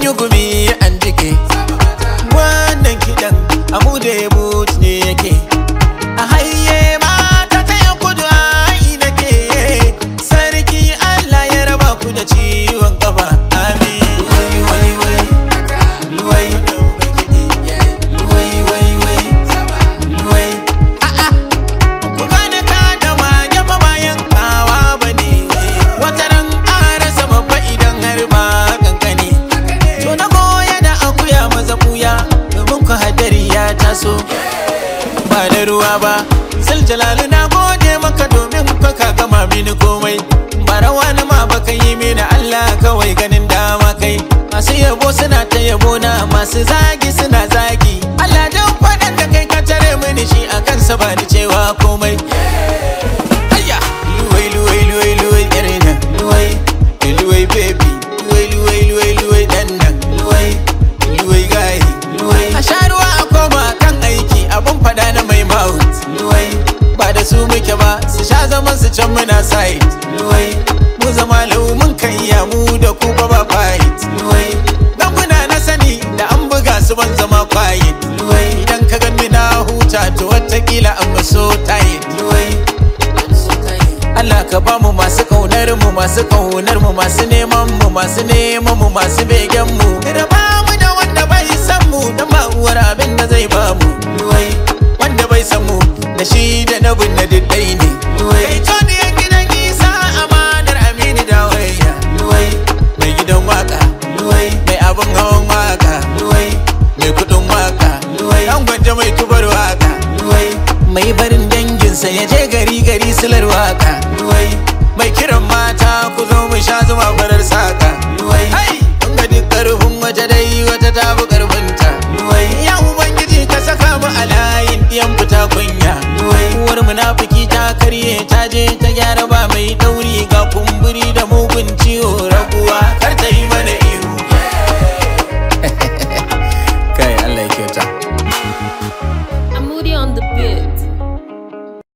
yi gumi an jike wannan kiɗan amu da ya ne yake a haye mata ta yi kudu ai nake sarki Allah ya raba ku da ciwon kafa amin wai wai wai wai wai wai wai wai a'a ku gane ka da mage ba bayan kawa bane wata ran ƙara sama fa idan har ba kankani to na goya da akuya maza buya domin ku hadari ya taso ba da ruwa ba sil jalalu na gode maka domin ka ka gama mini komai ba rawa na ma baka yi mini Allah kawai ganin dama kai masu yabo suna ta yabo na masu zagi suna zagi Allah dan faɗan da kai ka tare mini shi a kansa ba ni cewa komai Ayya luwai luwai luwai luwai yarina luwai luwai baby luwai luwai luwai luwai dan nan luwai luwai gayi luwai a sha ruwa a koma kan aiki abun fada na mai mouth luwai ba da su muke ba su sha zaman su can muna side luwai mu zama lau mun kan iya mu da ku ba ba fight luwai dan kuna na sani da an buga su ban zama quiet luwai idan ka ganni na huta to watakila an so tight luwai Allah ka ba mu masu kaunar mu masu kaunar mu masu neman mu masu neman mu masu begen mu da ba mu da wanda bai san mu dan ba uwar abin da zai ba mu wai wanda bai san mu da shi da na bin na diddai ne wai to ne gidan isa amanar amini da waya wai mai gidan waka wai mai abin hawan waka wai mai kudin waka wai an gwanja mai tubar waka wai mai barin danginsa ya je gari gari silar waka wai mai kiran mata ku zo mu sha zuma farar saka wai hai kun ga duk karfin waje dai wata ta fi karfinta wai ya ubangiji ka saka mu a layin diyan fita kunya wai uwar munafiki ta karye ta je ta gyara ba mai dauri ga kumburi da mugun ciwo raguwa kar ta yi mana ihu kai Allah ya kyauta I'm Moody on the beat.